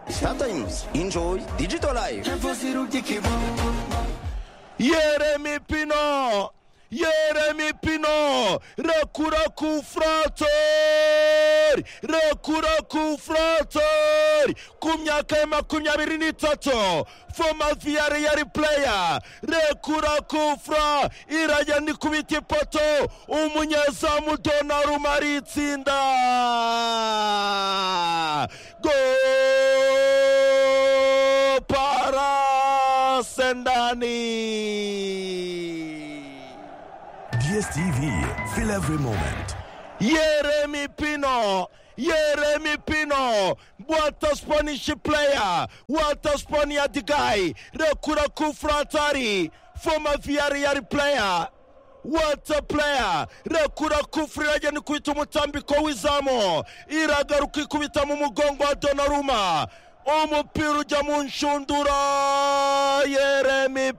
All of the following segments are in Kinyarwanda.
Sometimes enjoy digital life. Yeremi Pino Yeremi Pino Rekura ku frator Rekura ku frator Ku myaka ya makumyabiri n'itatu Former Villarreal player Rekura ku fra Irajya ni kubita ipoto Umunyezamu Donnarumma aritsinda Go para Sendani DSTV, feel every moment. Yeremi Pino. Yeremi Pino, what a Spanish player, what a Spaniard guy, Rekuraku Fratari, former Villarreal player, what a player, Rekuraku Friraje ni kwita umutambiko w'izamu, iragaruka ikubita mu mugongo wa Donnarumma, umupira ujya mu nshundura, Yeremi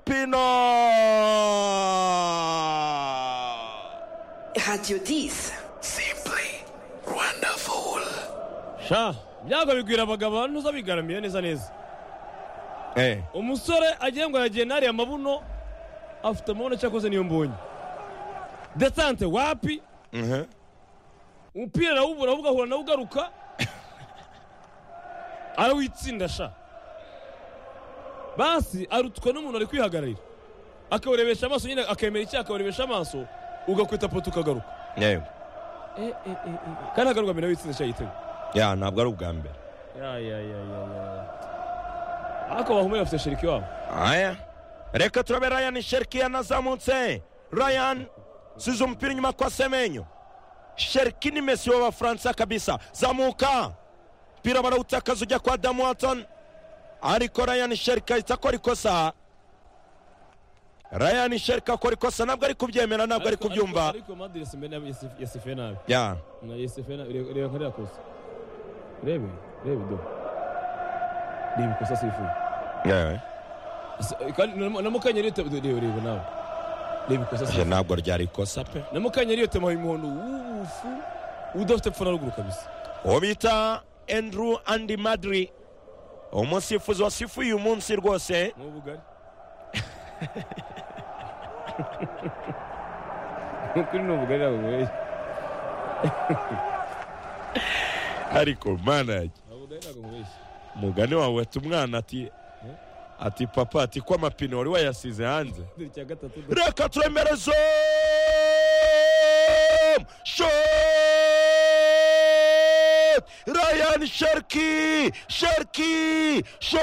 Pino. Radio 10. Simply wonderful. sha byago bigwira abagabo abantu uzabigaramiye neza neza Eh. umusore agiye ngo yagiye nariya amabuno afite amabuno cyakoze niyo mbonye desante wapi Mhm. umupira nawubura ugahura nawe ugaruka arawitsinda sha basi arutwa n'umuntu ari kwihagararira akawurebesha amaso nyine akemera icyaha akawurebesha amaso ugakwita poto ukagaruka yewe kandi agaruka mbere witsinda icyaha igitego ya ntabwo ari ubwa mbere ya ya ya ya ya ariko bahumure bafite sheriki wabo aya reka turabe ryan sheriki yanazamutse ryan size umupira inyuma kwa semenyo sheriki ni mesi w'abafaransa kabisa zamuka mpira barawutakaza ujya kwa damu watson ariko ryan sheriki ahita akora ikosa ryan sheriki akora ikosa ntabwo ari kubyemera ntabwo ari kubyumva ariko madiri yasifuye nabi ya Na yasifuye nabi Reba- reba kariya kosa rebe rebe do reba ikosa asifuye yewe Asi- kandi na- na mukanyeri iyo tema reba reba nawe reba ikosa Je, asifuye ntabwo ryari ikosa pe na mukanyeri iyo tema y'umuhondo wubufu udafite pfo na ruguru kabisa uwo bita andrew andi madri umusifuzi wasifuye uyu munsi rwose ni ubugari kuri ni ubugari ntabwo bugoye ariko manaje Ntabwo ubugari ntabwo bubeshya mugani wawe wata umwana ati ati papa ati ko amapine wari wayasize hanze Dore icya gatatu do- reka turemere zoom shot ryan sherki sherki shot